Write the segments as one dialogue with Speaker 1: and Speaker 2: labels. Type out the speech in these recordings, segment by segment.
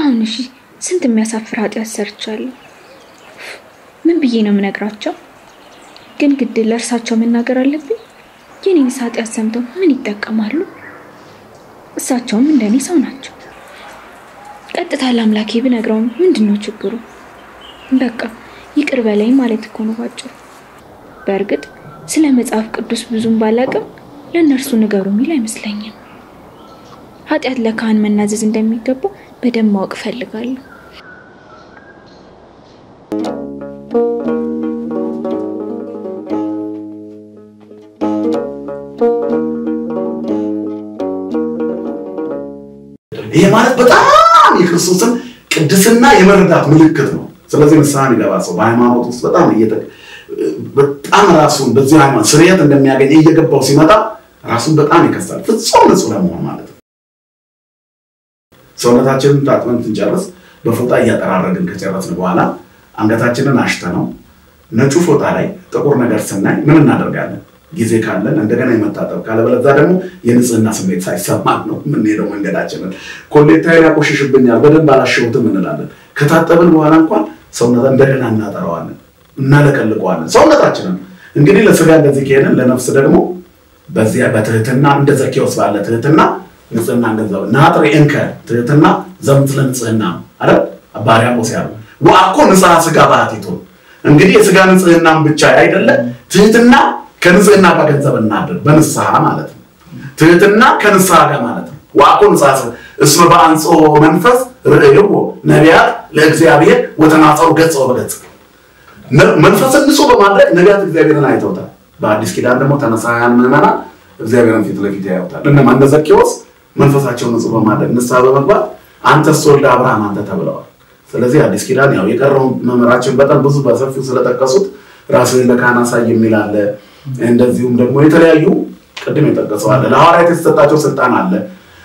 Speaker 1: አሁን እሺ ስንት የሚያሳፍር ኃጢአት ሰርቻለሁ። ምን ብዬ ነው የምነግራቸው? ግን ግድ ለእርሳቸው መናገር አለብኝ። የኔንስ ኃጢአት ሰምተው ምን ይጠቀማሉ? እሳቸውም እንደኔ ሰው ናቸው። ቀጥታ ለአምላኬ ብነግረውም ምንድን ነው ችግሩ? በቃ ይቅር በለኝ ማለት እኮ ነው ባጭሩ። በእርግጥ ስለ መጽሐፍ ቅዱስ ብዙም ባላቅም ለእነርሱ ንገሩ የሚል አይመስለኝም። ኃጢአት ለካህን መናዘዝ እንደሚገባው በደንብ ማወቅ እፈልጋለሁ።
Speaker 2: ይሄ ማለት በጣም የክርስቶስን ቅድስና የመረዳት ምልክት ነው። ስለዚህ ንስሐ የሚገባ ሰው በሃይማኖት ውስጥ በጣም እየተ በጣም ራሱን በዚህ ሃይማኖት ስርየት እንደሚያገኝ እየገባው ሲመጣ ራሱን በጣም ይከሳል። ፍጹም ንጹህ ለመሆን ማለት ነው። ሰውነታችንን ታጥበን ስንጨርስ በፎጣ እያጠራረግን ከጨረስን በኋላ አንገታችንን አሽተ ነው ነጩ ፎጣ ላይ ጥቁር ነገር ስናይ ምን እናደርጋለን? ጊዜ ካለን እንደገና የመታጠብ ካለበለዛ ደግሞ የንጽህና ስሜት ሳይሰማን ነው የምንሄደው መንገዳችንን። ኮሌታዬ ያቆሽሽብኛል በደንብ አላሸሁትም እንላለን። ከታጠብን በኋላ እንኳን ሰውነት እንደገና እናጠራዋለን፣ እናለቀልቀዋለን ሰውነታችንን። እንግዲህ ለስጋ እንደዚህ ከሄድን ለነፍስ ደግሞ በዚያ በትህትና እንደ ዘኬዎስ ባለ ትህትና ንጽህና እንደዛ ናጥሪ እንከ ትህትና ዘምትለ ንጽህና ነው አይደል? ባሪያቆስ ያሉ ወአኮ ንጽሐ ስጋ ባህቲቱ እንግዲህ የስጋ ንጽህናም ብቻ አይደለም ትህትና ከንጽህና ጋር ገንዘብ እናድር በንስሐ ማለት ነው። ትህትና ከንስሐ ጋር ማለት ነው። ወአኮ ንጽሐ እስመ በአንጾ መንፈስ ርእይዎ ነቢያት ለእግዚአብሔር ወተናጸሩ ገጽ በገጽ መንፈስን ንጹህ በማድረግ ነቢያት እግዚአብሔርን አይተውታል። በአዲስ ኪዳን ደግሞ ተነሳያን ምዕመናን እግዚአብሔርን ፊት ለፊት ያዩታል። እነማን እንደ ዘኬዎስ መንፈሳቸውን ንጹህ በማድረግ ንስሐ በመግባት አንተስ ወልደ አብርሃም አንተ ተብለዋል። ስለዚህ አዲስ ኪዳን ያው የቀረውን መምህራችን በጣም ብዙ በሰፊው ስለጠቀሱት ራስህን ለካህን አሳይ የሚል አለ። እንደዚሁም ደግሞ የተለያዩ ቅድም የጠቀሰው አለ። ለሐዋርያት የተሰጣቸው ስልጣን አለ።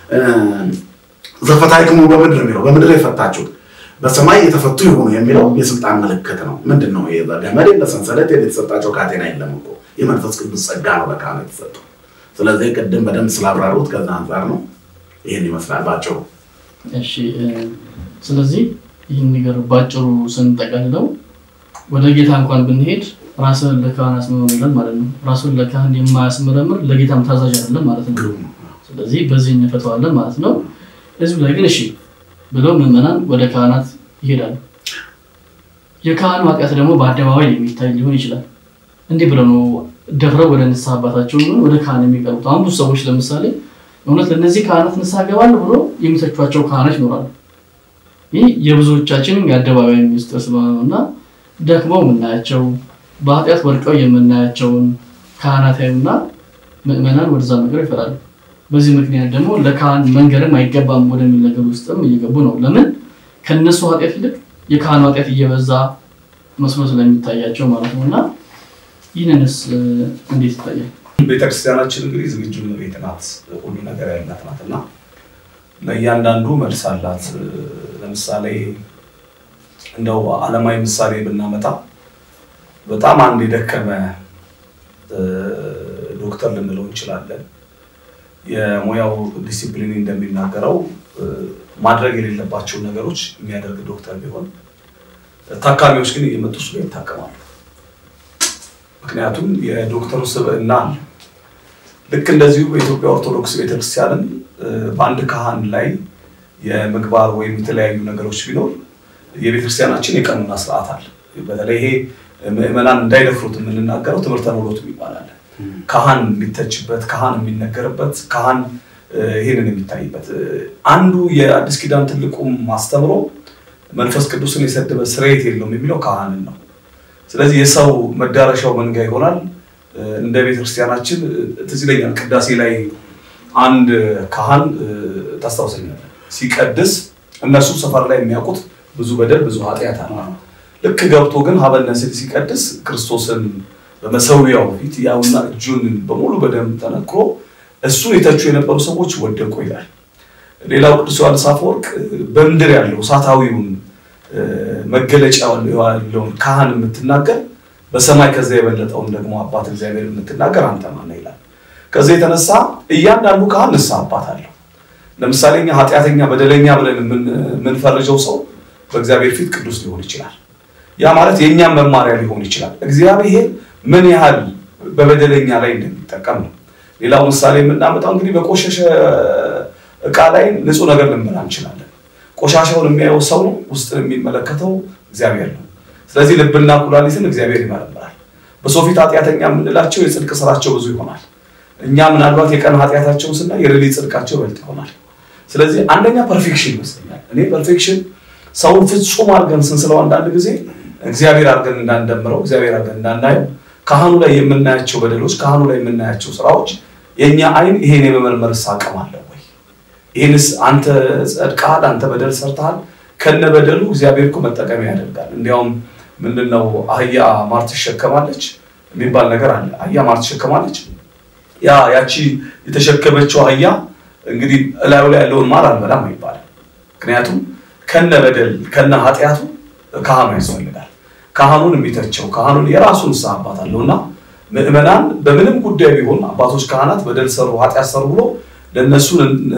Speaker 2: ዘፈታይክሙ በምድር የሚለው በምድር የፈታችሁት በሰማይ የተፈቱ ይሆኑ የሚለው የስልጣን ምልክት ነው። ምንድን ነው? ገመድ የለ ሰንሰለት የለ የተሰጣቸው ካቴና የለም እኮ የመንፈስ ቅዱስ ጸጋ ነው ለካህኑ የተሰጠው። ስለዚህ ቅድም በደንብ ስላብራሩት ከዛ አንጻር ነው። ይህን ይመስላል ባጭሩ።
Speaker 3: እሺ ስለዚህ ይህን ነገር ባጭሩ ስንጠቀልለው ወደ ጌታ እንኳን ብንሄድ ራስን ለካህን አስመረምረን ማለት ነው። ራሱን ለካህን የማያስመረምር ለጌታም ታዛዥ አይደለም ማለት ነው። ስለዚህ በዚህ እንፈተዋለን ማለት ነው። ህዝብ ላይ ግን እሺ ብለው ምዕመናን ወደ ካህናት ይሄዳሉ። የካህኑ ኃጢአት ደግሞ በአደባባይ የሚታይ ሊሆን ይችላል። እንዲህ ብለው ነው ደፍረው ወደ ንስሐ አባታቸው ሆን ወደ ካህን የሚቀርቡት። አሁን ብዙ ሰዎች ለምሳሌ እውነት ለእነዚህ ካህናት ንስሐ ገባለሁ ብሎ የሚተቿቸው ካህናት ይኖራሉ። ይህ የብዙዎቻችን የአደባባይ ሚስጥር ስለሆነ ነው እና ደክመው የምናያቸው በኃጢአት ወድቀው የምናያቸውን ካህናት ያዩና ምዕመናን ወደዛ ነገር ይፈራሉ። በዚህ ምክንያት ደግሞ ለካህን መንገርም አይገባም ወደሚል ነገር ውስጥም እየገቡ ነው። ለምን ከነሱ ኃጢአት ይልቅ የካህኑ ኃጢአት እየበዛ መስሎ ስለሚታያቸው ማለት ነው። እና ይህንንስ እንዴት ይታያል?
Speaker 4: ቤተክርስቲያናችን እንግዲህ ዝግጁ ቤት ናት፣ ሁሉ ነገር ያላት ናት እና ለእያንዳንዱ መልስ አላት። ለምሳሌ እንደው ዓለማዊ ምሳሌ ብናመጣ በጣም አንድ የደከመ ዶክተር ልንለው እንችላለን። የሙያው ዲሲፕሊን እንደሚናገረው ማድረግ የሌለባቸውን ነገሮች የሚያደርግ ዶክተር ቢሆን ታካሚዎች ግን እየመጡ እሱ ጋር ይታከማሉ። ምክንያቱም የዶክተሩ ስብዕና አለ። ልክ እንደዚሁ በኢትዮጵያ ኦርቶዶክስ ቤተክርስቲያንም በአንድ ካህን ላይ የምግባር ወይም የተለያዩ ነገሮች ቢኖር የቤተክርስቲያናችን የቀኑና ስርዓት አለ። በተለይ ይሄ ምዕመናን እንዳይደፍሩት የምንናገረው ትምህርተ ኖሎት ይባላል። ካህን የሚተችበት፣ ካህን የሚነገርበት፣ ካህን ይህንን የሚታይበት አንዱ የአዲስ ኪዳን ትልቁም ማስተምሮ መንፈስ ቅዱስን የሰደበ ስርየት የለውም የሚለው ካህንን ነው። ስለዚህ የሰው መዳረሻው መንጋ ይሆናል። እንደ ቤተክርስቲያናችን ትዝ ይለኛል ቅዳሴ ላይ አንድ ካህን ታስታውሰኛል ሲቀድስ እነሱ ሰፈር ላይ የሚያውቁት ብዙ በደል ብዙ ኃጢአት አለ። ልክ ገብቶ ግን ሀበነስል ሲቀድስ ክርስቶስን በመሰዊያው ፊት ያውና እጁን በሙሉ በደም ተነክሮ እሱን የተቹ የነበሩ ሰዎች ወደቁ ይላል። ሌላው ቅዱስ ዮሐንስ አፈወርቅ በምድር ያለው እሳታዊውን መገለጫ ያለውን ካህን የምትናገር በሰማይ ከዛ የበለጠውን ደግሞ አባት እግዚአብሔር የምትናገር አንተ ማነህ ይላል። ከዛ የተነሳ እያንዳንዱ ካህን ንስሐ አባት አለው። ለምሳሌ እኛ ኃጢአተኛ በደለኛ ብለን የምንፈርጀው ሰው በእግዚአብሔር ፊት ቅዱስ ሊሆን ይችላል። ያ ማለት የእኛም መማሪያ ሊሆን ይችላል። እግዚአብሔር ምን ያህል በበደለኛ ላይ እንደሚጠቀም ነው። ሌላው ምሳሌ የምናመጣው እንግዲህ በቆሸሸ እቃ ላይ ንጹህ ነገር ልንበላ እንችላለን። ቆሻሻውን የሚያየው ሰው ነው፣ ውስጥን የሚመለከተው እግዚአብሔር ነው። ስለዚህ ልብና ኩላሊትን እግዚአብሔር ይመረምራል። በሰው ፊት ኃጢአተኛ የምንላቸው የጽድቅ ስራቸው ብዙ ይሆናል። እኛ ምናልባት የቀን ኃጢአታቸውን ስናይ የሌሊት ጽድቃቸው ይበልጥ ይሆናል። ስለዚህ አንደኛ ፐርፌክሽን ይመስለኛል። እኔ ፐርፌክሽን ሰውን ፍጹም አድርገን ስንስለው አንዳንድ ጊዜ እግዚአብሔር አድርገን እንዳንደምረው እግዚአብሔር አድርገን እንዳናየው ካህኑ ላይ የምናያቸው በደሎች ካህኑ ላይ የምናያቸው ስራዎች የእኛ አይን ይሄን የመመርመር አቅም አለው ወይ? ይህንስ አንተ ጸድቀሃል፣ አንተ በደል ሰርተሃል፣ ከነ በደሉ እግዚአብሔር እኮ መጠቀሚያ ያደርጋል። እንዲያውም ምንድነው አህያ ማር ትሸከማለች የሚባል ነገር አለ። አህያ ማር ትሸከማለች። ያ ያቺ የተሸከመችው አህያ እንግዲህ እላዩ ላይ ያለውን ማር አልበላም ይባላል። ምክንያቱም ከነ በደል ከነ ኃጢአቱ ካህኑ ያስፈልጋል። ካህኑን የሚተቸው ካህኑን የራሱን ንስሐ አባት አለው እና ምዕመናን በምንም ጉዳይ ቢሆን አባቶች ካህናት በደል ሰሩ ኃጢአት ሰሩ ብሎ ለእነሱ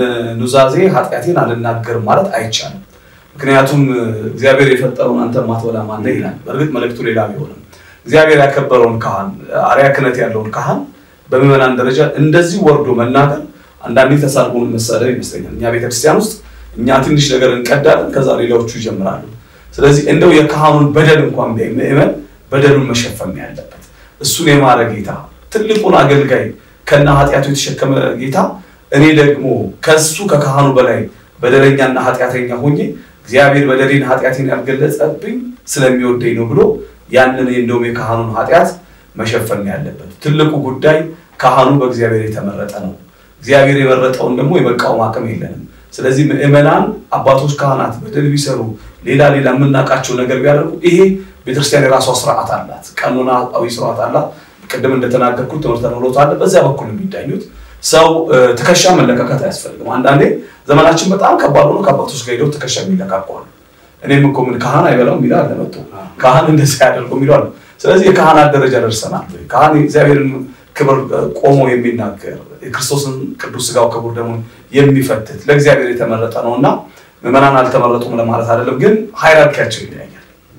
Speaker 4: ኑዛዜ ኃጢአቴን አልናገርም ማለት አይቻልም። ምክንያቱም እግዚአብሔር የፈጠረውን አንተ ማትበላ ማለ ይላል። በእርግጥ መልእክቱ ሌላ ቢሆንም እግዚአብሔር ያከበረውን ካህን አርያ ክህነት ያለውን ካህን በምዕመናን ደረጃ እንደዚህ ወርዶ መናገር አንዳንዴ ተሳልፎን መሳደብ ይመስለኛል። እኛ ቤተክርስቲያን ውስጥ እኛ ትንሽ ነገር እንቀዳለን፣ ከዛ ሌላዎቹ ይጀምራሉ። ስለዚህ እንደው የካህኑን በደል እንኳን ቢያይ ምዕመን በደሉን መሸፈን ነው ያለበት። እሱን የማረ ጌታ ትልቁን አገልጋይ ከነ ኃጢአቱ የተሸከመ ጌታ እኔ ደግሞ ከሱ ከካህኑ በላይ በደለኛና ኃጢአተኛ ሆኜ እግዚአብሔር በደሌን ኃጢአቴን ያልገለጸብኝ ስለሚወደኝ ነው ብሎ ያንን እንደውም የካህኑን ኃጢአት መሸፈን ነው ያለበት። ትልቁ ጉዳይ ካህኑ በእግዚአብሔር የተመረጠ ነው። እግዚአብሔር የመረጠውን ደግሞ የመቃወም አቅም የለንም። ስለዚህ ምዕመናን አባቶች ካህናት በደል ቢሰሩ ሌላ ሌላ የምናውቃቸው ነገር ቢያደርጉ ይሄ ቤተክርስቲያን የራሷ ስርዓት አላት፣ ቀኖናዊ ስርዓት አላት። ቅድም እንደተናገርኩት ትምህርተ ኖሎት አለ። በዚያ በኩል የሚዳኙት ሰው ትከሻ መለካከት አያስፈልግም። አንዳንዴ ዘመናችን በጣም ከባድ ሆኖ ከአባቶች ጋር ሄደው ትከሻ የሚለካቋሉ። እኔም እኮ ምን ካህን አይበላው የሚለው አለ መጥቶ ካህን እንደዚህ ያደርገው የሚለው አለ። ስለዚህ የካህናት ደረጃ ደርሰናል። ካህን እግዚአብሔርን ክብር ቆሞ የሚናገር የክርስቶስን ቅዱስ ስጋው ክቡር ደግሞ የሚፈትት ለእግዚአብሔር የተመረጠ ነው እና ምዕመናን አልተመረጡም ለማለት አይደለም፣ ግን ሃይራርኪያቸው ይለያያል።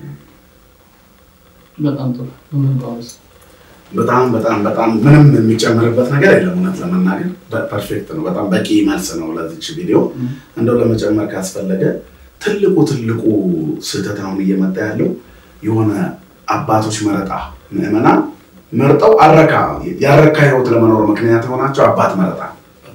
Speaker 3: በጣም ጥሩ ምን ጳውሎስ
Speaker 2: በጣም በጣም በጣም ምንም የሚጨምርበት ነገር የለም። እውነት ለመናገር ፐርፌክት ነው። በጣም በቂ መልስ ነው ለዚች ቪዲዮ። እንደው ለመጨመር ካስፈለገ ትልቁ ትልቁ ስህተት አሁን እየመጣ ያለው የሆነ አባቶች መረጣ ምዕመናን መርጠው አረካ ያረካ ህይወት ለመኖር ምክንያት የሆናቸው አባት መረጣ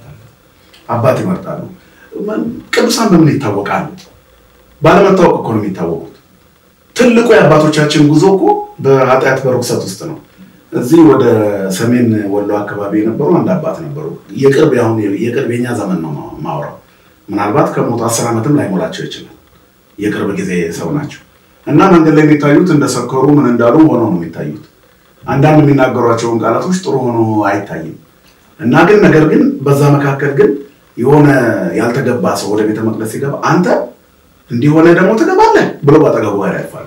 Speaker 2: አባት ይመርጣሉ። ቅዱሳን በምን ይታወቃሉ? ባለመታወቅ እኮ ነው የሚታወቁት። ትልቁ የአባቶቻችን ጉዞ እኮ በኃጢአት በርኩሰት ውስጥ ነው። እዚህ ወደ ሰሜን ወሎ አካባቢ የነበሩ አንድ አባት ነበሩ። የቅርብ አሁን የቅርብ የኛ ዘመን ነው ማውራው። ምናልባት ከሞቱ አስር ዓመትም ላይሞላቸው ይችላል። የቅርብ ጊዜ ሰው ናቸው እና መንገድ ላይ የሚታዩት እንደሰከሩ ምን እንዳሉ ሆነው ነው የሚታዩት። አንዳንድ የሚናገሯቸውን ቃላቶች ጥሩ ሆኖ አይታይም እና ግን ነገር ግን በዛ መካከል ግን የሆነ ያልተገባ ሰው ወደ ቤተ መቅደስ ሲገባ አንተ እንዲሆነ ደግሞ ትገባለህ ብሎ ባጠገቡ ጋር ያልፋሉ።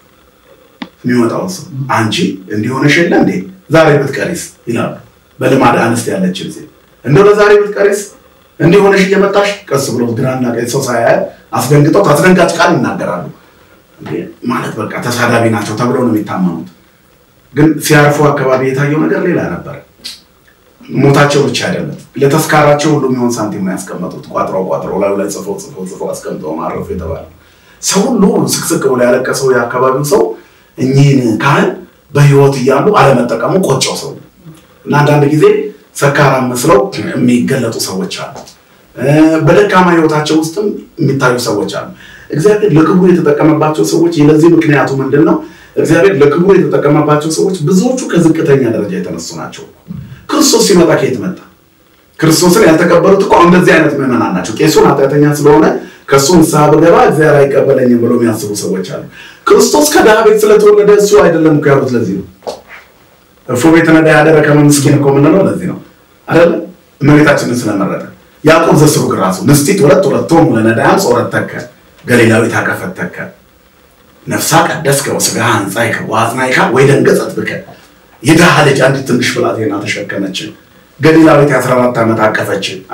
Speaker 2: የሚመጣውን ሰው አንቺ እንዲሆነሽ የለ እንዴ ዛሬ ብትቀሪስ ይላሉ። በልማድ አንስት ያለችን ሴት እንደው ለዛሬ ብትቀሪስ እንዲሆነሽ እየመጣሽ ቀስ ብሎ ግራና ቀኝ ሰው ሳያያል አስደንግጠው አስደንጋጭ ቃል ይናገራሉ። ማለት በቃ ተሳዳቢ ናቸው ተብለው ነው የሚታመኑት። ግን ሲያርፉ አካባቢ የታየው ነገር ሌላ ነበር። ሞታቸው ብቻ አይደለም፣ ለተስካራቸው ሁሉ የሚሆን ሳንቲም ነው ያስቀመጡት። ቋጥረው ቋጥረው ላዩ ላይ ጽፈው ጽፈው ጽፈው አስቀምጠው ማረፉ የተባለ ሰው ሁሉ ስቅስቅ ብሎ ያለቀሰው የአካባቢው ሰው እኚህን ካህን በህይወት እያሉ አለመጠቀሙ ቆጨው ሰው እና አንዳንድ ጊዜ ሰካራም መስለው የሚገለጡ ሰዎች አሉ። በደካማ ህይወታቸው ውስጥም የሚታዩ ሰዎች አሉ። እግዚአብሔር ለክብሩ የተጠቀመባቸው ሰዎች ለዚህ ምክንያቱ ምንድን ነው? እግዚአብሔር ለክብሩ የተጠቀመባቸው ሰዎች ብዙዎቹ ከዝቅተኛ ደረጃ የተነሱ ናቸው። ክርስቶስ ሲመጣ ከየት መጣ? ክርስቶስን ያልተቀበሉት እኮ እንደዚህ አይነት ምዕመናን ናቸው። ቄሱን ኃጢአተኛ ስለሆነ ከእሱ ንስሐ ብገባ እግዚአብሔር አይቀበለኝም ብሎ የሚያስቡ ሰዎች አሉ። ክርስቶስ ከድሃ ቤት ስለተወለደ እሱ አይደለም እኮ ያሉት ለዚህ ነው። እፎ ቤት ነዳ ያደረ ከመምስኪን እኮ የምንለው ለዚህ ነው አይደለ? እመቤታችንን ስለመረጠ ያዕቆብ ዘስሩግ ራሱ ንስቲት ሁለት ሁለቶም ለነዳያን ጾረት ተከ ገሊላዊ ታቀፈተከ ነፍሳ ቀደስከ ወስጋ አንጻይከ ወአጽናይካ ወይ ደንገጸት ብከ የድሃ ልጅ አንዲት ትንሽ ብላቴና ተሸከመችን። ገሊላዊት የአስራ አራት ዓመት አቀፈችን አይደል?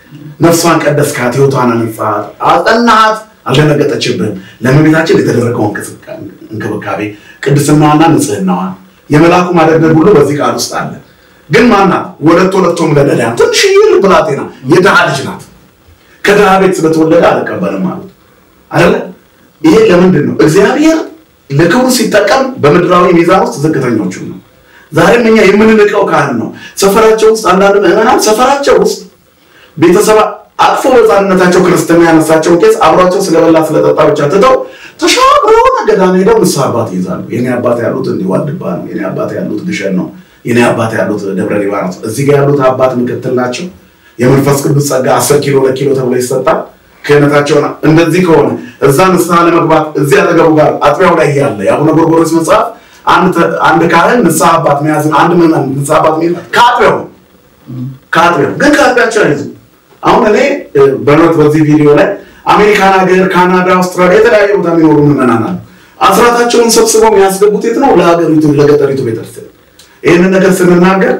Speaker 2: ነፍሷን ቀደስካት፣ ሕይወቷን አነጻት፣ አጸናሃት፣ አልደነገጠችብህም። ለእመቤታችን የተደረገው እንክብካቤ ቅድስናዋና ንጽህናዋን የመልአኩ ማደግደግ ሁሉ በዚህ ቃል ውስጥ አለ። ግን ማናት? ወለቶ ወለቶም ለነዳያን ትንሽዬ ብላቴና የድሃ ልጅ ናት። ከድሃ ቤት ስለተወለደ አልቀበልም አሉት አይደለ? ይሄ ለምንድን ነው? እግዚአብሔር ለክብሩ ሲጠቀም በምድራዊ ሚዛን ውስጥ ዝቅተኞቹ ነው። ዛሬም እኛ የምንንቀው ካህን ነው። ሰፈራቸው ውስጥ አንዳንድ ምዕመናን ሰፈራቸው ውስጥ ቤተሰብ አቅፎ በሕፃንነታቸው ክርስትና ያነሳቸውን ቄስ አብሯቸው ስለበላ ስለጠጣ ብቻ ትተው ተሻግረው ገዳም ሄደው ንስሐ አባት ይይዛሉ። የኔ አባት ያሉት እንዲህ ዋልድባ ነው። የኔ አባት ያሉት ግሸን ነው። የኔ አባት ያሉት ደብረ ሊባኖስ። እዚህ ጋር ያሉት አባት ምክትል ናቸው። የመንፈስ ቅዱስ ጸጋ አስር ኪሎ ለኪሎ ተብሎ ይሰጣል። ክህነታቸውን እንደዚህ ከሆነ እዛ ንስሐ ለመግባት እዚህ አጠገቡ ጋር አጥቢያው ላይ ያለ የአቡነ ጎርጎርዮስ መጽሐፍ አንድ ካህን ንስሐ አባት መያዝን አንድ ምዕመን ንስሐ አባት መያዝ ከአጥቢያው ነው ከአጥቢያው ግን ከአጥቢያቸው አይዙ አሁን እኔ በእውነት በዚህ ቪዲዮ ላይ አሜሪካን ሀገር፣ ካናዳ፣ አውስትራሊያ የተለያየ ቦታ የሚኖሩ ምዕመናን አሉ። አስራታቸውን ሰብስበው የሚያስገቡት የት ነው? ለሀገሪቱ ለገጠሪቱ ቤተክርስቲያን። ይህንን ነገር ስንናገር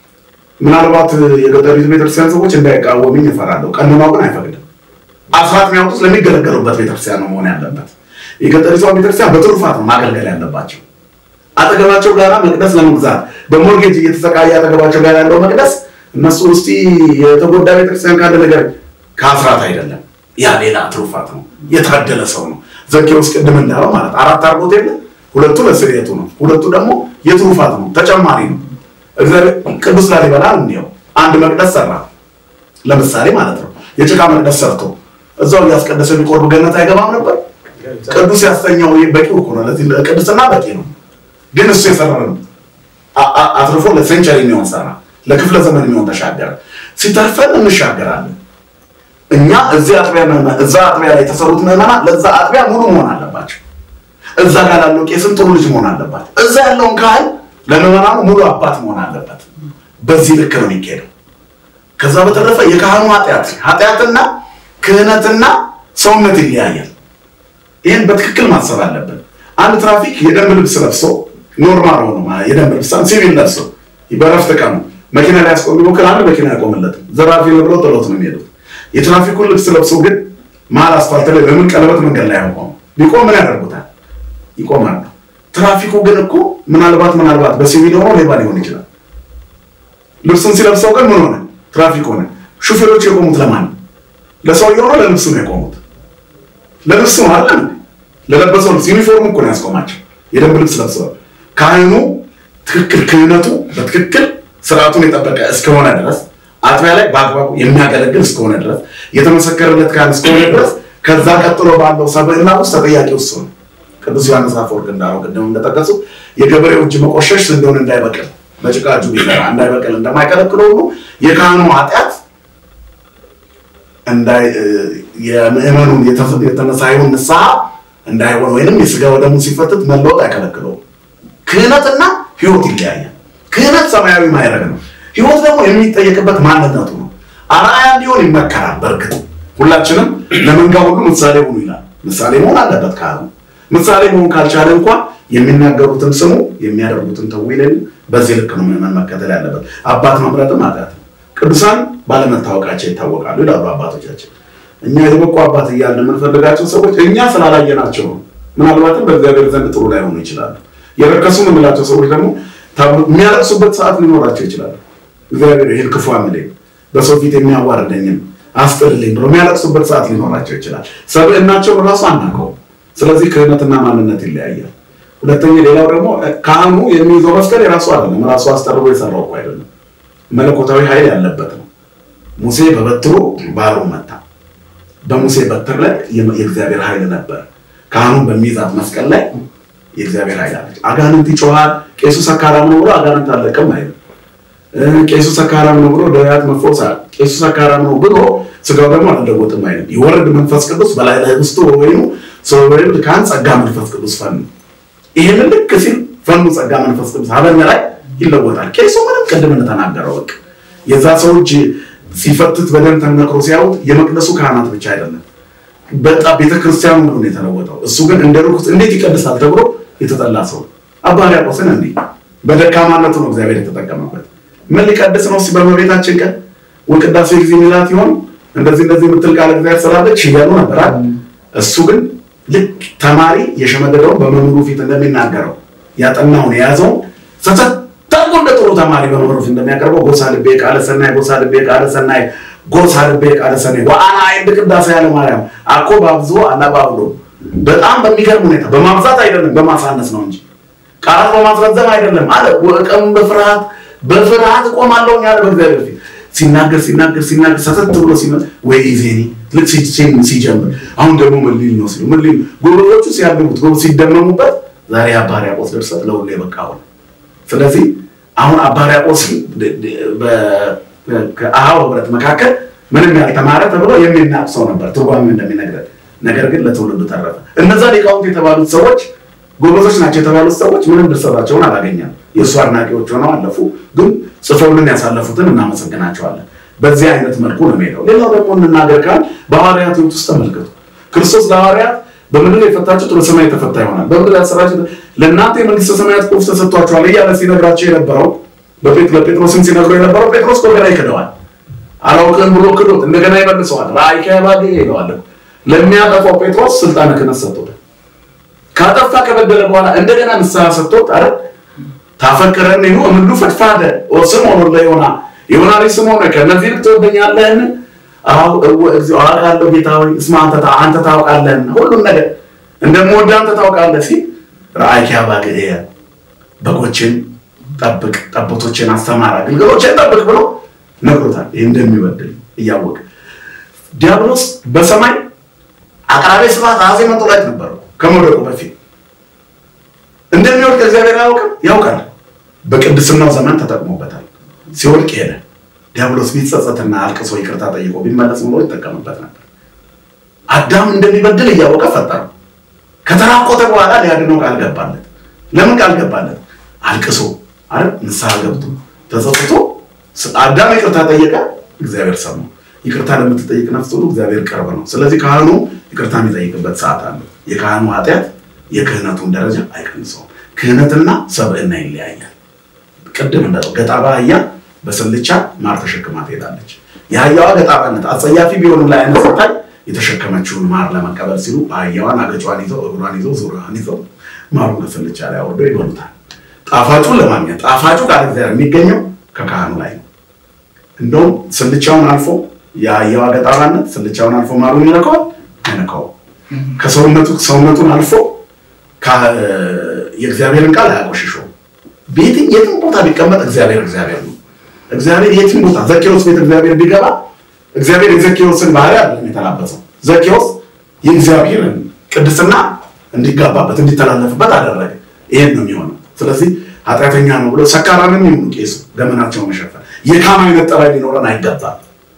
Speaker 2: ምናልባት የገጠሪቱ ቤተክርስቲያን ሰዎች እንዳይቃወምኝ እፈራለሁ። ቀኖናው ግን አይፈቅድም። አስራት የሚያወጡት ለሚገለገሉበት ቤተክርስቲያን ነው መሆን ያለበት። የገጠሪቷ ቤተክርስቲያን በትሩፋት ነው ማገልገል ያለባቸው። አጠገባቸው ጋራ መቅደስ ለመግዛት በሞርጌጅ እየተሰቃየ አጠገባቸው ጋር ያለው መቅደስ እነሱ ውስጥ የተጎዳ ቤተክርስቲያን ካለ ነገር ከአስራት አይደለም። ያ ሌላ ትሩፋት ነው። የታደለ ሰው ነው። ዘኬዎስ ቅድም እንዳለው ማለት አራት አርጎት የለ ሁለቱ ለስርየቱ ነው፣ ሁለቱ ደግሞ የትሩፋት ነው፣ ተጨማሪ ነው። እግዚአብሔር ቅዱስ ላሊበላ እንዲያው አንድ መቅደስ ሰራ፣ ለምሳሌ ማለት ነው። የጭቃ መቅደስ ሰርቶ እዛው እያስቀደሰ ቢቆርብ ገነት አይገባም ነበር? ቅዱስ ያስተኛው በቂው እኮ ነው። ለዚህ ቅድስና በቂ ነው። ግን እሱ የሰራ ነው አትርፎ ለሴንቸሪ የሚሆን ሰራ፣ ለክፍለ ዘመን የሚሆን ተሻገረ። ሲተርፈን እንሻገራለን። እኛ እዚህ አጥቢያ እዛ አጥቢያ ላይ የተሰሩት ምዕመናን ለዛ አጥቢያ ሙሉ መሆን አለባቸው። እዛ ጋር ላለው ቄስም ጥሩ ልጅ መሆን አለባቸው። እዛ ያለውን ካህን ለምዕመናኑ ሙሉ አባት መሆን አለበት። በዚህ ልክ ነው የሚካሄደው። ከዛ በተረፈ የካህኑ ኃጢአት ኃጢአትና ክህነትና ሰውነት ይለያያል። ይህን በትክክል ማሰብ አለብን። አንድ ትራፊክ የደንብ ልብስ ለብሶ ኖርማል ሆኖ የደንብ ልብስ ሲቪል ለብሶ በረፍት ቀኑ መኪና ላይ ያስቆም ቢሞክር አንድ መኪና ያቆምለትም ዘራፊ ብለው ጥሎት ነው የሚሄዱት። የትራፊኩን ልብስ ለብሶ ግን መሀል አስፋልት ላይ በምን ቀለበት መንገድ ላይ ያቆሙ ቢቆም ምን ያደርጉታል? ይቆማሉ። ትራፊኩ ግን እኮ ምናልባት ምናልባት በሲቪል ሆኖ ሌባ ሊሆን ይችላል። ልብሱን ሲለብሰው ግን ምን ሆነ? ትራፊክ ሆነ። ሹፌሮች የቆሙት ለማን ነው? ለሰውየው ነው? ለልብሱ ነው የቆሙት? ለልብሱ ነው አለ ለለበሰው ልብስ ዩኒፎርም እኮ ነው ያስቆማቸው። የደንብ ልብስ ለብሰዋል። ካህኑ ትክክል ክህነቱ በትክክል ስርዓቱን የጠበቀ እስከሆነ ድረስ አጥቢያ ላይ በአግባቡ የሚያገለግል እስከሆነ ድረስ የተመሰከረለት ካህን እስከሆነ ድረስ ከዛ ቀጥሎ ባለው ሰብዕና ውስጥ ተጠያቂ እሱ ነው። ቅዱስ ዮሐንስ አፈወርቅ እንዳለው ቅድም እንደጠቀሱ የገበሬው እጅ መቆሸሽ እንደሆነ እንዳይበቅል በጭቃ እጁ ቢሰራ እንዳይበቅል እንደማይከለክለው ሁሉ የካህኑ ኃጢአት የምዕመኑን የተነሳዩን ንስሐ እንዳይሆን ወይንም የስጋ ወደሙ ሲፈትት መለወጥ አይከለክለውም። ክህነትና ህይወት ይለያያል። ክህነት ሰማያዊ ማይረግ ነው። ህይወት ደግሞ የሚጠየቅበት ማንነቱ ነው። አርአያ እንዲሆን ይመከራል። በእርግጥ ሁላችንም ለመንጋ ሁሉ ምሳሌ ሁኑ ይላል። ምሳሌ መሆን አለበት ካህኑ። ምሳሌ መሆን ካልቻለ እንኳን የሚናገሩትን ስሙ፣ የሚያደርጉትን ተው ይለኝ። በዚህ ልክ ነው ምዕመን መከተል ያለበት። አባት መምረጥም ኃጢአት ነው። ቅዱሳን ባለመታወቃቸው ይታወቃሉ ይላሉ አባቶቻችን። እኛ የበቁ አባት እያልን የምንፈልጋቸው ሰዎች እኛ ስላላየናቸው ነው። ምናልባትም በእግዚአብሔር ዘንድ ጥሩ ላይሆኑ ይችላሉ። የረከሱ የምንላቸው ሰዎች ደግሞ የሚያለቅሱበት ሰዓት ሊኖራቸው ይችላሉ። እግዚአብሔር ይህን ክፉ አምለኝ በሰው ፊት የሚያዋርደኝም አስጥልልኝ ብሎ የሚያለቅሱበት ሰዓት ሊኖራቸው ይችላል። ሰብዕናቸውን ራሱ አናውቀውም። ስለዚህ ክህነትና ማንነት ይለያያል። ሁለተኛ ሌላው ደግሞ ካህኑ የሚይዘው መስቀል የራሱ አይደለም። ራሱ አስጠርቦ የሰራው እኮ አይደለም። መለኮታዊ ኃይል ያለበት ነው። ሙሴ በበትሩ ባህሩን መታ። በሙሴ በትር ላይ የእግዚአብሔር ኃይል ነበር። ካህኑን በሚይዛት መስቀል ላይ የእግዚአብሔር ኃይል አለች። አጋንንት ይጮሃል። ቄሱ ሰካራም ነው ብሎ አጋንንት አለቅም አይልም። ቄሱ ሰካራም ነው ብሎ ደዌያት መፈወስ፣ ቄሱ ሰካራም ነው ብሎ ስጋው ደግሞ አልለወጥም አይልም። ይወርድ መንፈስ ቅዱስ በላይ ላይ ውስጡ ወይኑ ሰው ወይም ካህን ጸጋ መንፈስ ቅዱስ ፈኑ። ይሄንን ልክ ሲል ፈኑ ጸጋ መንፈስ ቅዱስ ሀበኛ ላይ ይለወጣል። ቄሱ ምንም ቅድም እንደተናገረው በቃ የዛ ሰው እጅ ሲፈትት በደም ተነክሮ ሲያዩት የመቅደሱ ካህናት ብቻ አይደለም በጣም ቤተክርስቲያኑ ሁሉ ነው የተለወጠው። እሱ ግን እንደ ርኩስ እንዴት ይቀድሳል ተብሎ የተጠላ ሰው አባ ሕርያቆስን እንዲህ በደካማነቱ ነው እግዚአብሔር የተጠቀመበት። ምን ሊቀድስ ነው? በመቤታችን ቀን ወቅዳሴ ጊዜ ሚላት ይሆን እንደዚህ እንደዚህ የምትል ቃል እግዚአብሔር ስላለች እያሉ ነበር አይደል? እሱ ግን ልክ ተማሪ የሸመደደውን በመምህሩ ፊት እንደሚናገረው ያጠናውን የያዘውን ሰሰት ታርጎ እንደ ጥሩ ተማሪ በመምህሩ ፊት እንደሚያቀርበው ጎሳ ልቤ ቃለ ሰናይ፣ ጎሳ ልቤ ቃለ ሰናይ፣ ጎሳ ልቤ ቃለ ሰናይ ወአና አይንድ ቅዳሴ ያለ ማርያም አኮ ባብዞ አናባብሎ በጣም በሚገርም ሁኔታ በማብዛት አይደለም በማሳነስ ነው እንጂ ቃላት በማስረዘም አይደለም አለ። ቀኑ በፍርሃት በፍርሃት እቆማለሁ ያለ በእግዚአብሔር ፊት ሲናገር ሲናገር ሲናገር ሰተት ብሎ ሲመ ወይ ዜኒ ልክ ሲጀምር አሁን ደግሞ ምን ሊል ነው ሲሉ ምን ሊል ጎበዞቹ ሲያገቡት ጎበዝ ሲደመሙበት ዛሬ አባ ሕርያቆስ ድርሰት ለሁሉ የበቃ ሆነ። ስለዚህ አሁን አባ ሕርያቆስ ከአሃው ህብረት መካከል ምንም ያልተማረ ተብሎ የሚናቅ ሰው ነበር ትርጓሜ እንደሚነግረን። ነገር ግን ለትውልዱ ተረፈ። እነዛ ሊቃውንት የተባሉት ሰዎች ጎበዞች ናቸው የተባሉት ሰዎች ምንም ድርሰታቸውን አላገኘም። የእሱ አድናቂዎች ሆነው አለፉ። ግን ጽፈውልን ያሳለፉትን እናመሰግናቸዋለን። በዚህ አይነት መልኩ ነው የሚሄደው። ሌላው ደግሞ እንናገር ካል በሐዋርያት ሕይወት ውስጥ ተመልከቱ። ክርስቶስ ለሐዋርያት በምድር የፈታችሁት በሰማይ የተፈታ ይሆናል፣ በምድር ያሰራችሁት ለእናንተ የመንግስተ ሰማያት ቁልፍ ተሰጥቷችኋል እያለ ሲነግራቸው የነበረው ለጴጥሮስም ሲነግረው የነበረው ጴጥሮስ እንደገና ይክደዋል። አላውቅም ብሎ ክዶት እንደገና ይመልሰዋል። ራእይ ከባድ ይለዋል። ለሚያጠፋው ጴጥሮስ ስልጣነ ክህነት ሰጥቶታል። ካጠፋ ከበደለ በኋላ እንደገና ንስሐ ሰጥቶት አረ ታፈቅረን ይሁ እምሉ ፈድፋደ ስምዖን ለዮና ዮና ልጅ ስምዖን ከእነዚህ ልክ ትወደኛለህን? አውቃለሁ ጌታ ሆይ እስማ አንተ ታውቃለህን፣ ሁሉም ነገር እንደምወድህ አንተ ታውቃለህ ሲል ራእይ ከባግዕ በጎችን ጠብቅ፣ ጠቦቶችን አስተማር፣ ግልገሎችን ጠብቅ ብሎ ነግሮታል። ይህ እንደሚበድል እያወቀ ዲያብሎስ በሰማይ አቅራቢ ስብሐት አዜ መንጦላዕት ነበሩ ከመውደቁ በፊት እንደሚወድቅ እግዚአብሔር አያውቅም? ያውቃል። በቅድስናው ዘመን ተጠቅሞበታል። ሲወድቅ ሄደ። ዲያብሎስ ቢጸጸትና አልቅሶ ይቅርታ ጠይቆ ቢመለስ ብሎ ይጠቀምበት ነበር። አዳም እንደሚበድል እያወቀ ፈጠረው። ከተራቆተ በኋላ ሊያድነው ቃል ገባለት። ለምን ቃል ገባለት? አልቅሶ አይደል? ንስሐ ገብቶ ተጸጽቶ አዳም ይቅርታ ጠየቀ፣ እግዚአብሔር ሰማው። ይቅርታ ለምትጠይቅ ነፍስ ሁሉ እግዚአብሔር ቅርብ ነው። ስለዚህ ካህኑ ይቅርታ የሚጠይቅበት ሰዓት አለው። የካህኑ ኃጢአት የክህነቱን ደረጃ አይቀንሰውም። ክህነትና ሰብዕና ይለያያል። ቅድም እንዳለው ገጣባ አህያ በስልቻ ማር ተሸክማ ትሄዳለች። የአህያዋ ገጣባነት አጸያፊ ቢሆንም ላይ አይነት ስታይ የተሸከመችውን ማር ለመቀበል ሲሉ አህያዋን አገጯን ይዘው እግሯን ይዘው ዙሪያዋን ይዘው ማሩን ከስልቻ ላይ አውርደው ይበሉታል። ጣፋጩን ለማግኘት ጣፋጩ ቃል እግዚአብሔር የሚገኘው ከካህኑ ላይ ነው። እንደውም ስልቻውን አልፎ የአህያዋ ገጣባነት ስልቻውን አልፎ ማሩን ይነካዋል አይነካውም። ከሰውነቱ ሰውነቱን አልፎ የእግዚአብሔርን ቃል አያቆሽሸውም። ቤትም የትም ቦታ ቢቀመጥ እግዚአብሔር እግዚአብሔር ነው። እግዚአብሔር የትም ቦታ ዘኬዎስ ቤት እግዚአብሔር ቢገባ እግዚአብሔር የዘኬዎስን ባህሪ አይደለም የተላበሰው። ዘኬዎስ የእግዚአብሔርን ቅድስና እንዲጋባበት እንዲተላለፍበት አደረገ። ይሄን ነው የሚሆነው። ስለዚህ ኃጢአተኛ ነው ብሎ ሰካራንም ይሁኑ ቄሱ ገመናቸውን መሸፈን የካም አይነት ጠባይ ሊኖረን አይገባም።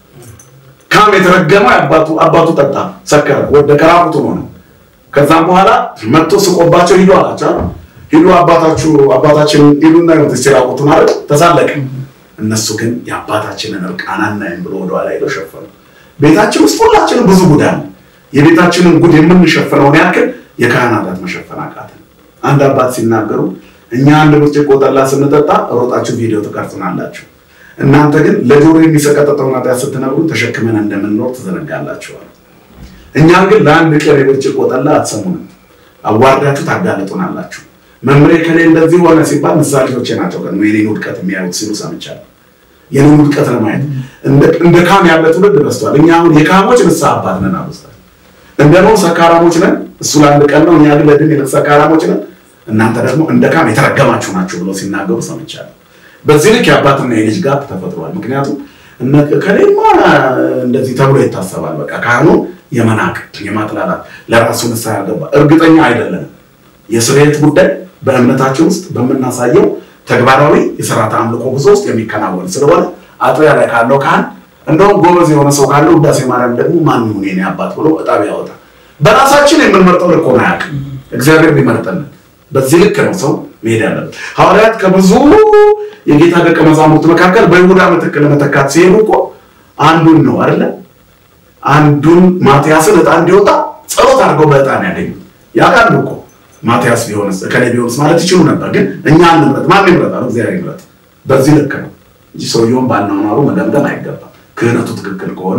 Speaker 2: ካም የተረገመ አባቱ አባቱ ጠጣ፣ ሰከረ፣ ወደቀ፣ ራቁቱን ሆነ። ከዛም በኋላ መጥቶ ስቆባቸው ሂዱ አላቸው። ሂዱ አባታችሁ አባታችን ሂዱና ይሁት ሲራቁቱን አለ ተሳለቀ። እነሱ ግን የአባታችንን እርቃን አናይም ብሎ ወደኋላ ሄደው ሸፈኑ። ቤታችን ውስጥ ሁላችንም ብዙ ጉድ አለ። የቤታችንን ጉድ የምንሸፍነውን ያክል የካህናታት መሸፈን አቃተን። አንድ አባት ሲናገሩ እኛ አንድ ብርጭቆ ጠላ ስንጠጣ ሮጣችሁ ቪዲዮ ትቀርጹናላችሁ፣ እናንተ ግን ለጆሮ የሚሰቀጠጠውን ኃጢአት ስትነግሩን ተሸክመን እንደምንኖር ትዘነጋላችኋል። እኛን ግን ለአንድ ቀን የብርጭቆ ጠላ አትሰሙንም፣ አዋርዳችሁ ታጋልጡናላችሁ። መምሬ ከሌ እንደዚህ ሆነ ሲባል ምሳሌዎቼ ናቸው ቀን የኔን ውድቀት የሚያዩት ሲሉ ሰምቻለሁ። የኔን ውድቀት ለማየት እንደ ካም ያለ ትውልድ በዝቷል። እኛ አሁን የካሞች ንስሐ አባት ነን አብዝተን እንደ ነው ሰካራሞች ነን። እሱ ለአንድ ቀን ነው፣ እኛ ግን ለድን የለት ሰካራሞች ነን። እናንተ ደግሞ እንደ ካም የተረገማችሁ ናችሁ ብሎ ሲናገሩ ሰምቻለሁ። በዚህ ልክ የአባትና የልጅ ጋር ተፈጥሯል። ምክንያቱም ከሌማ እንደዚህ ተብሎ ይታሰባል። በቃ ካህኑ የመናቅ የማጥላላት ለራሱ ንስሐ ያልገባ እርግጠኛ አይደለንም። የስርየት ጉዳይ በእምነታችን ውስጥ በምናሳየው ተግባራዊ የስርዓተ አምልኮ ጉዞ ውስጥ የሚከናወን ስለሆነ አጥቢያ ላይ ካለው ካህን እንደውም ጎበዝ የሆነ ሰው ካለው ውዳሴ ማርያም ደግሞ ማን ይሁን የኔ አባት ብሎ እጣቢ ያወጣ። በራሳችን የምንመርጠው ልክ ሆኖ አያውቅም። እግዚአብሔር ሊመርጠልን በዚህ ልክ ነው ሰው መሄድ ያለበት። ሐዋርያት ከብዙ የጌታ ደቀ መዛሙርት መካከል በይሁዳ ምትክ ለመተካት ሲሄዱ እኮ አንዱን ነው አይደለ? አንዱን ማትያስን ዕጣ እንዲወጣ ጸሎት አድርገው በዕጣ ነው ያገኙት። ያውቃሉ እኮ ማትያስ ቢሆንስ እከሌ ቢሆንስ ማለት ይችሉ ነበር። ግን እኛ እንምረጥ፣ ማን ይምረጣል? እግዚአብሔር ይምረጥ። በዚህ ልክ ነው እንጂ ሰውየውን ባናኗሩ መደምደም አይገባም። ክህነቱ ትክክል ከሆነ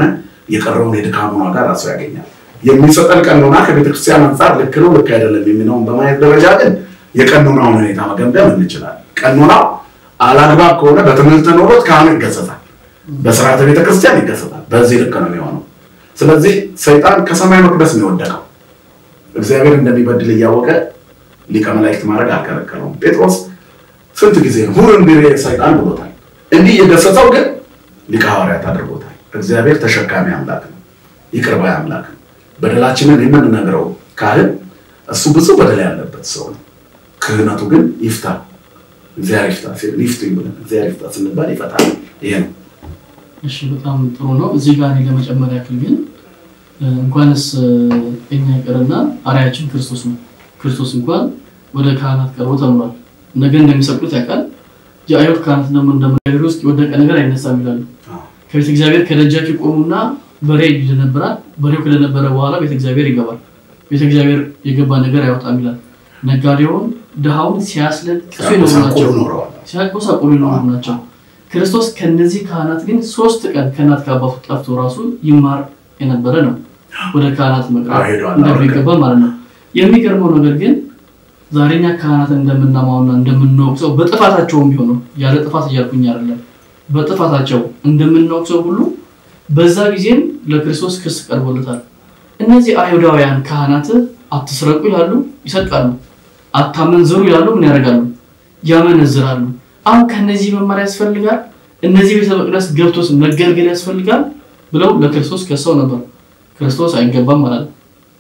Speaker 2: የቀረውን የድካሙን ዋጋ ራሱ ያገኛል። የሚሰጠን ቀኖና ከቤተክርስቲያን አንጻር ልክ ነው ልክ አይደለም የሚለውን በማየት ደረጃ ግን የቀኖናውን ሁኔታ መገምገም እንችላለን። ቀኖናው አላግባብ ከሆነ በትምህርት ኖሮት ካህኑ ይገሰጻል፣ በስርዓተ ቤተክርስቲያን ይገሰጻል። በዚህ ልክ ነው የሚሆነው። ስለዚህ ሰይጣን ከሰማይ መቅደስ ነው የወደቀው። እግዚአብሔር እንደሚበድል እያወቀ ሊቀ መላእክት ማድረግ አልከለከለውም። ጴጥሮስ ስንት ጊዜ ነው ሁር እንዲህ ሰይጣን ብሎታል። እንዲህ የገሰጸው ግን ሊቀ ሐዋርያት አድርጎታል። እግዚአብሔር ተሸካሚ አምላክ ነው፣ ይቅር ባይ አምላክ ነው። በደላችንን የምንነግረው ካህን እሱ ብዙ በደል ያለበት ሰው ነው። ክህነቱ ግን ይፍታ እግዚአብሔር ይፍታ ሲል ይፍቱ ብለን እግዚአብሔር ይፍታ ስንባል ይፈታል። ይሄ ነው።
Speaker 3: እሺ በጣም ጥሩ ነው። እዚህ ጋር እኔ ለመጨመር ያክል ግን እንኳንስ እኛ ይቅርና አርአያችን ክርስቶስ ነው። ክርስቶስ እንኳን ወደ ካህናት ቀርቦ ተምሯል። ነገ እንደሚሰቅሉት ያውቃል። የአይሁድ ካህናት ደግሞ እንደመጋገር ውስጥ የወደቀ ነገር አይነሳም ይላሉ። ከቤተ እግዚአብሔር ከደጃፍ ይቆሙና በሬ ይደነበራል። በሬው ከደነበረ በኋላ ቤተ እግዚአብሔር ይገባል። ቤተ እግዚአብሔር የገባ ነገር አይወጣም ይላል። ነጋዴውን ድሃውን ሲያስለቅሱ ይኖሩ ናቸው፣ ሲያቆሳቁሉ ይኖሩ ናቸው። ክርስቶስ ከነዚህ ካህናት ግን ሶስት ቀን ከእናት ከአባቱ ጠፍቶ ራሱ ይማር የነበረ ነው። ወደ ካህናት መቅረብ እንደሚገባ ማለት ነው። የሚገርመው ነገር ግን ዛሬኛ ካህናትን እንደምናማውና እንደምንወቅሰው በጥፋታቸውም ቢሆኑ ያለ ጥፋት እያልኩኝ አይደለም፣ በጥፋታቸው እንደምንወቅሰው ሁሉ በዛ ጊዜም ለክርስቶስ ክስ ቀርቦለታል። እነዚህ አይሁዳውያን ካህናት አትስረቁ ይላሉ፣ ይሰርቃሉ። አታመንዝሩ ይላሉ፣ ምን ያደርጋሉ? ያመነዝራሉ። አሁን ከነዚህ መማር ያስፈልጋል፣ እነዚህ ቤተ መቅደስ ገብቶስ መገልገል ያስፈልጋል ብለው ለክርስቶስ ከሰው ነበር። ክርስቶስ አይገባም ማለት ነው።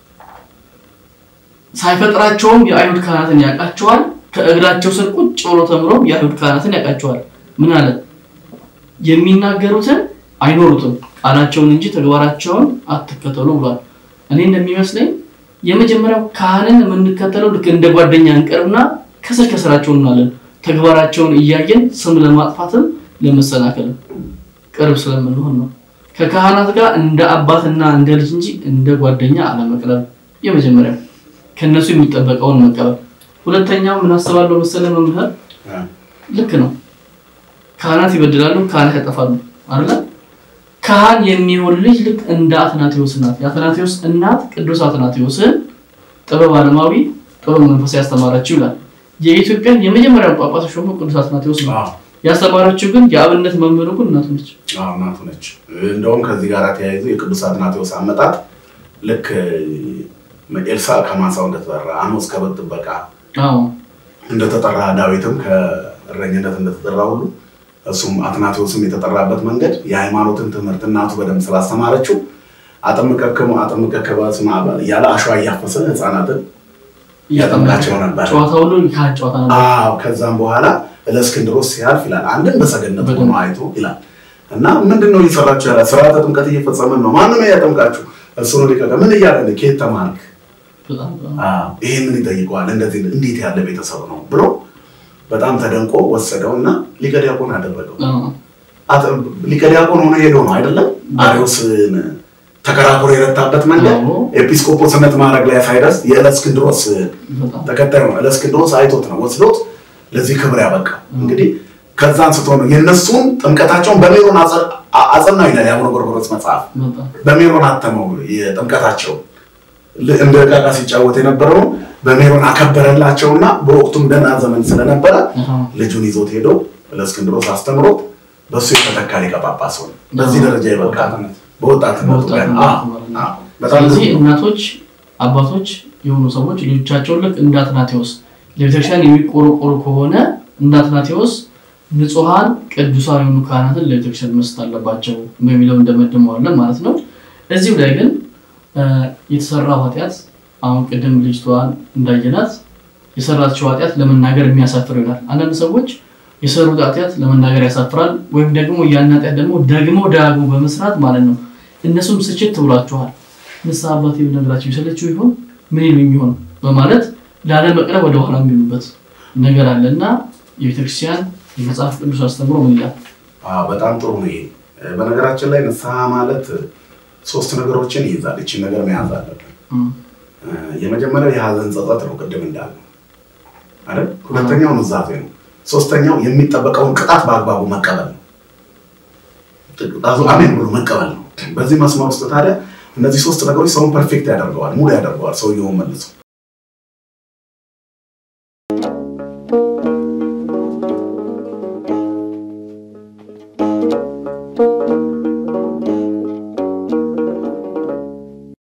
Speaker 3: ሳይፈጥራቸውም የአይሁድ ካህናትን ያውቃቸዋል። ከእግራቸው ስር ቁጭ ብሎ ተምሮም የአይሁድ ካህናትን ያውቃቸዋል። ምን አለ? የሚናገሩትን አይኖሩትም፣ ቃላቸውን እንጂ ተግባራቸውን አትከተሉ ብሏል። እኔ እንደሚመስለኝ የመጀመሪያው ካህንን የምንከተለው ልክ እንደ ጓደኛ እንቀርብና ከስር ከስራቸው እናለን። ተግባራቸውን እያየን ስም ለማጥፋትም ለመሰናከል ቅርብ ስለምንሆን ነው። ከካህናት ጋር እንደ አባትና እንደ ልጅ እንጂ እንደ ጓደኛ አለመቅረብ የመጀመሪያው ከነሱ የሚጠበቀውን መቀበል። ሁለተኛው ምን አስባለሁ መሰለህ መምህር፣ ልክ ነው። ካህናት ይበድላሉ፣ ካህናት ያጠፋሉ አይደለ? ካህን የሚሆን ልጅ ልክ እንደ አትናቴዎስ ናት። የአትናቴዎስ እናት ቅዱስ አትናቴዎስን ጥበብ ዓለማዊ ጥበብ መንፈሳዊ ያስተማረችው ይላል። የኢትዮጵያን የመጀመሪያው ጳጳስ ሾሞ ቅዱስ አትናቴዎስ ነው። ያስተማረችው ግን የአብነት መምህሩ ግን እናቱ ነች።
Speaker 2: እናቱ ነች። እንደውም ከዚህ ጋር ተያይዞ የቅዱስ አትናቴዎስ አመጣጥ ልክ ኤልሳ ከማሳው እንደተጠራ አሞስ ከበግ ጥበቃ እንደተጠራ ዳዊትም ከእረኝነት እንደተጠራ ሁሉ እሱም አትናቴዎስም የተጠራበት መንገድ የሃይማኖትን ትምህርት እናቱ በደንብ ስላስተማረችው አጥምቀክሙ አጥምቀከ በስመ አብ እያለ አሸዋ እያፈሰ ህፃናትን ያጠምቃቸው ነበር።
Speaker 3: ጨዋታ ሁሉ ካህን ጨዋታ ነበር።
Speaker 2: አዎ ከዛም በኋላ እለእስክንድሮስ ሲያልፍ ይላል አንድን በሰገነት ሆኖ አይቶ ይላል እና ምንድን ነው እየሰራችሁ ያለ ስርዓተ ጥምቀት እየፈጸመን ነው። ማንም ያጠምቃችሁ እሱ ነው ሊቀቀ ምን እያለ ከየት ተማርክ? ይህንን ይጠይቀዋል። እንደዚህ እንዴት ያለ ቤተሰብ ነው ብሎ በጣም ተደንቆ ወሰደው እና ሊቀ ዲያቆን አደረገው። ሊቀ ዲያቆን ሆኖ ሄዶ ነው አይደለም አሪዎስን ተከራክሮ የረታበት መንገድ ኤጲስቆጶስነት ማድረግ ላይ ሳይደርስ የእለእስክንድሮስ ተከታይ ነው። እለእስክንድሮስ አይቶት ነው ወስዶት ለዚህ ክብር ያበቃ። እንግዲህ ከዛ አንስቶ ነው የእነሱን ጥምቀታቸውን በሜሮን አጸናው ይላል የአቡነ ጎርጎርዮስ መጽሐፍ። በሜሮን አተመው የጥምቀታቸው እንደ ዕቃ ሲጫወት የነበረው በሜሮን አከበረላቸውና በወቅቱም ደህና ዘመን ስለነበረ ልጁን ይዞት ሄዶ እለእስክንድሮስ አስተምሮት በእሱ የተተካ ሊቀ ጳጳስ ሆነ። በዚህ ደረጃ ይበቃ በወጣትነቱ
Speaker 3: ስለዚህ እናቶች፣ አባቶች የሆኑ ሰዎች ልጆቻቸውን ልክ እንደ አትናቴዎስ ለቤተክርስቲያን የሚቆረቆሩ ከሆነ እንደ አትናቴዎስ ንጹሐን ቅዱሳን የሆኑ ካህናትን ለቤተክርስቲያን መስጠት አለባቸው በሚለው እንደመድመዋለን ማለት ነው። እዚሁ ላይ ግን የተሰራው ኃጢአት አሁን ቅድም ልጅቷን እንዳየናት የሰራችው ኃጢአት ለመናገር የሚያሳፍር ይሆናል። አንዳንድ ሰዎች የሰሩት ኃጢአት ለመናገር ያሳፍራል፣ ወይም ደግሞ ያን ኃጢአት ደግሞ ደግሞ ዳግሞ በመስራት ማለት ነው። እነሱም ስችት ብሏችኋል። ንስሐ አባቴ ብነግራቸው ይሰለችው ይሆን ምን ይሉኝ ይሆን በማለት ላለመቅረብ ወደ ኋላ የሚሉበት ነገር አለ እና የቤተክርስቲያን የመጽሐፍ ቅዱስ አስተምሮ ምን ይላል?
Speaker 2: በጣም ጥሩ ነው ይሄ። በነገራችን ላይ ንስሐ ማለት ሶስት ነገሮችን ይይዛል። ይችን ነገር መያዝ አለብን። የመጀመሪያው የሀዘን ጸጸት ነው፣ ቅድም እንዳልነው አይደል? ሁለተኛው ኑዛዜ ነው። ሶስተኛው የሚጠበቀውን ቅጣት በአግባቡ መቀበል ነው። አሜን ብሎ መቀበል ነው። በዚህ መስመር ውስጥ ታዲያ እነዚህ ሶስት ነገሮች ሰውን ፐርፌክት ያደርገዋል፣ ሙሉ ያደርገዋል ሰውየውን መልሶ
Speaker 5: thank you